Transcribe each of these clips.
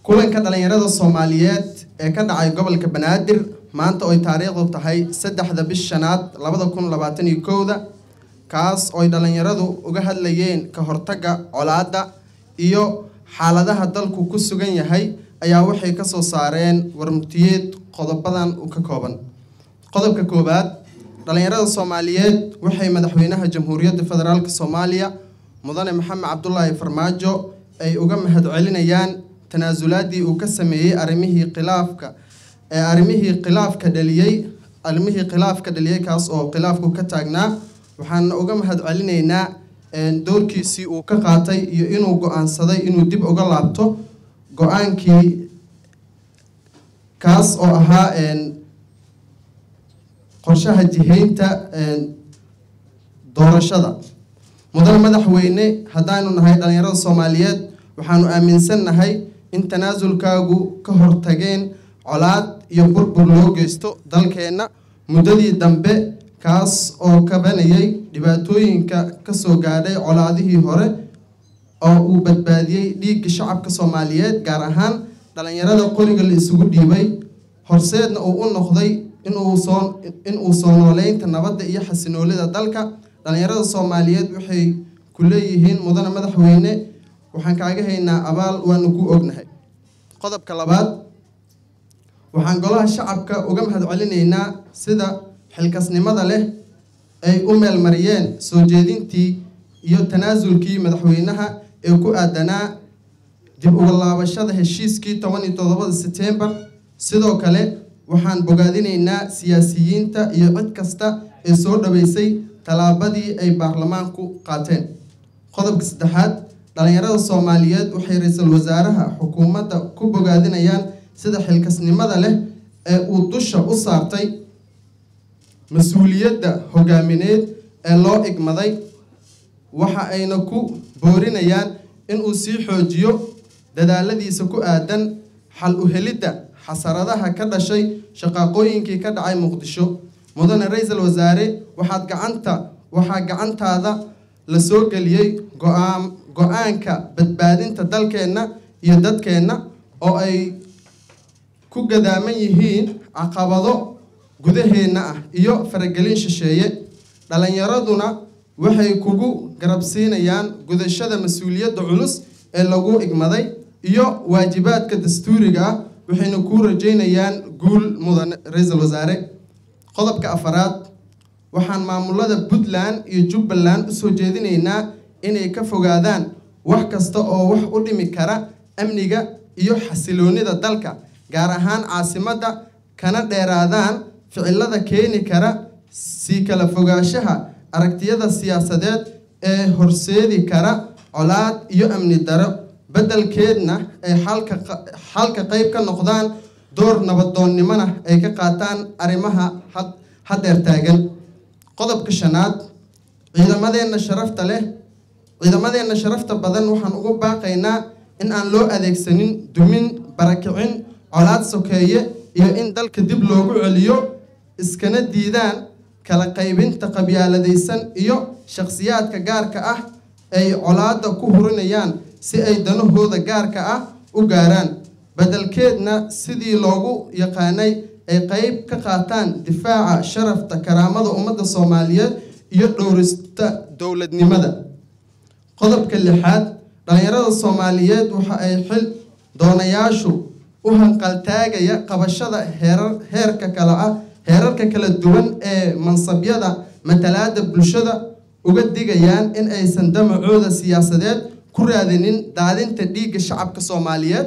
kulanka dhalinyarada soomaaliyeed ee ka dhacay gobolka banaadir maanta oy taariikhdu tahay saddexda bish shanaad labada kun labaatan iyo kowda kaas ooy dhalinyaradu uga hadlayeen ka hortagga colaadda iyo xaaladaha dalku ku sugan yahay ayaa waxay kasoo saareen warmutiyeed qodobadan u ka kooban qodobka koowaad dhalinyarada soomaaliyeed waxay madaxweynaha jamhuuriyadda federaalk soomaaliya mudane maxamed cabdulaahi farmaajo ay uga mahadcelinayaan tanaasulaadii uu ka sameeyey arrimihii khilaafka ee arrimihii khilaafka dhaliyey arrimihii khilaafka dhaliyey kaas oo khilaafku ka taagnaa waxaana uga mahadcelinaynaa doorkiisii uu ka qaatay iyo inuu go-aansaday inuu dib uga laabto go-aankii kaas oo ahaa qorshaha jihaynta doorashada mudane madaxweyne haddaanu nahay dhalinyarada soomaaliyeed waxaanu aaminsannahay in tanaasulkaagu ka hortageen colaad iyo burbur loo geysto dalkeenna muddadii dambe kaas oo kabanayay dhibaatooyinka kasoo gaadhay colaadihii hore oo uu badbaadiyey dhiigga shacabka soomaaliyeed gaar ahaan dhalinyarada qoriga la isugu dhiibay horseedna uu u noqday inuu soo inuu soo nooleynta nabadda iyo xasinoolida dalka dhalinyarada soomaaliyeed waxay ku leeyihiin mudane madaxweyne waxaan kaaga haynaa abaal waanu ku ognahay qodobka labaad waxaan golaha shacabka uga mahadcelinaynaa sida xilkasnimada leh ay u meelmariyeen soo jeedintii iyo tanaasulkii madaxweynaha ee ku aadanaa dib uga laabashada heshiiskii toban iyo toddobada setembar sidoo kale waxaan bogaadinaynaa siyaasiyiinta iyo cid kasta ee soo dhaweysay tallaabadii ay baarlamaanku qaateen qodobka saddexaad dhalinyarada soomaaliyeed waxay ra-iisul wasaaraha xukuumadda ku bogaadinayaan sida xilkasnimada leh ee uu dusha u saartay mas-uuliyadda hogaamineed ee loo igmaday waxa ayna ku boorinayaan inuu sii xoojiyo dadaaladiisa ku aadan xal u helidda xasaradaha ka dhashay shaqaaqooyinkii ka dhacay muqdisho mudane ra-iisul wasaare waxaad gacanta waxaa gacantaada la soo geliyey go-aan go-aanka badbaadinta dalkeenna iyo dadkeenna oo ay ku gadaaman yihiin caqabado gudaheenna ah iyo faragelin shisheeye dhalinyaraduna waxay kugu garabsiinayaan gudashada mas-uuliyadda culus ee lagu igmaday iyo waajibaadka dastuuriga ah waxayna kuu rajeynayaan guul mudane ra-iisul wasaare qodobka afaraad waxaan maamulada puntland iyo jubbaland usoo jeedinaynaa inay ka fogaadaan wax kasta oo wax u dhimi kara amniga iyo xasiloonida dalka gaar ahaan caasimadda kana dheeraadaan ficilada keeni kara sii kala fogaanshaha aragtiyada siyaasadeed ee horseedi kara colaad iyo amni daro beddelkeedna ay xalka xalka qeyb ka noqdaan door nabadoonnimona ay ka qaataan arrimaha haddeer taagan qodobka shanaad ciidamadeenna sharafta leh ciidamadeenna sharafta badan waxaan ugu baaqaynaa in aan loo adeegsanin dumin barakicin colaad sokeeye iyo in dalka dib loogu celiyo iskana diidaan kala qaybinta qabyaaladaysan iyo shakhsiyaadka gaarka ah ay colaadda ku hurinayaan si ay danahooda gaarka ah u gaaraan beddelkeedna sidii loogu yaqaanay ay qeyb ka qaataan difaaca sharafta karaamada ummadda soomaaliyeed iyo dhowrista dowladnimada qodobka lixaad dhalinyarada soomaaliyeed waxa ay xil doonayaashu u hanqaltaagaya qabashada heerar heerka kale ah heerarka kala duwan ee mansabyada matalaada bulshada uga digayaan in aysan damacooda siyaasadeed ku raadinin daadinta dhiigga shacabka soomaaliyeed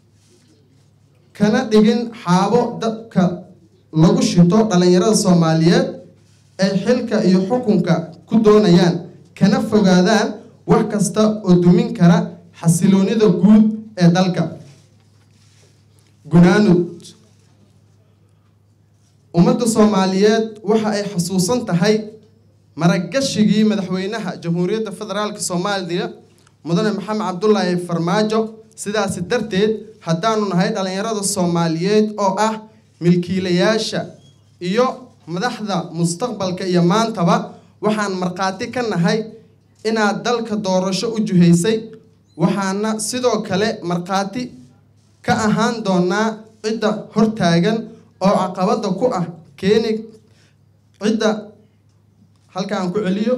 kana dhigin xaabo dadka lagu shito dhalinyarada soomaaliyeed ay xilka iyo xukunka ku doonayaan kana fogaadaan wax kasta oo dumin kara xasiloonida guud ee dalka gunaanud ummadda soomaaliyeed waxa ay xasuusan tahay maragashigii madaxweynaha jamhuuriyadda federaalk soomaaliya mudane maxamed cabdulaahi farmaajo sidaasi darteed haddaanu nahay dhalinyarada soomaaliyeed oo ah milkiilayaasha iyo madaxda mustaqbalka iyo maantaba waxaan markhaati ka nahay inaad dalka doorasho u juhaysay waxaana sidoo kale markhaati ka ahaan doonaa cidda hortaagan oo caqabada ku ah keeni cidda halka aan ku celiyo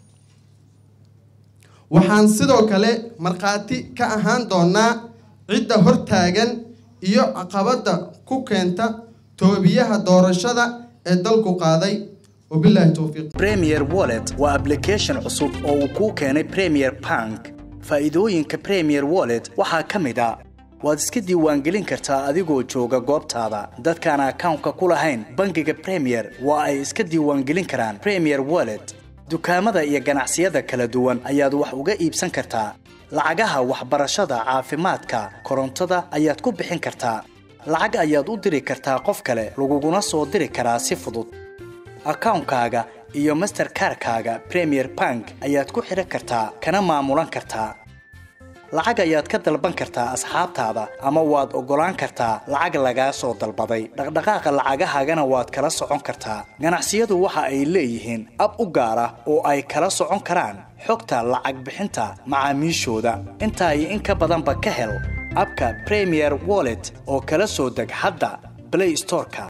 waxaan sidoo kale markhaati ka ahaan doonaa cidda hortaagan iyo caqabada ku keenta toobiyaha doorashada ee dalku qaaday wabilaahi towfiiq premier wallet waa application cusub oo uu kuu keenay premier bank faa'iidooyinka premier wallet waxaa ka mid a waad iska diiwaangelin kartaa adigoo jooga goobtaada dadkaan akawnka ku lahayn bangiga premier waa ay iska diiwaangelin karaan premier wallet dukaamada iyo ganacsiyada kala duwan ayaad wax uga iibsan kartaa lacagaha waxbarashada caafimaadka korontada ayaad ku bixin kartaa lacag ayaad u diri kartaa qof kale laguguna soo diri karaa si fudud akawnkaaga iyo masterkarkaaga premier bank ayaad ku xidhan kartaa kana maamulan kartaa lacag ayaad ka dalban kartaa asxaabtaada ama waad oggolaan kartaa lacag lagaa soo dalbaday dhaqdhaqaaqa lacagahaagana waad kala socon kartaa ganacsiyadu waxa ay leeyihiin ab u gaar ah oo ay kala socon karaan xogta lacag bixinta macaamiishooda intaa iyo in ka badanba ka hel abka premier wallet oo kala soo deg hadda play storeka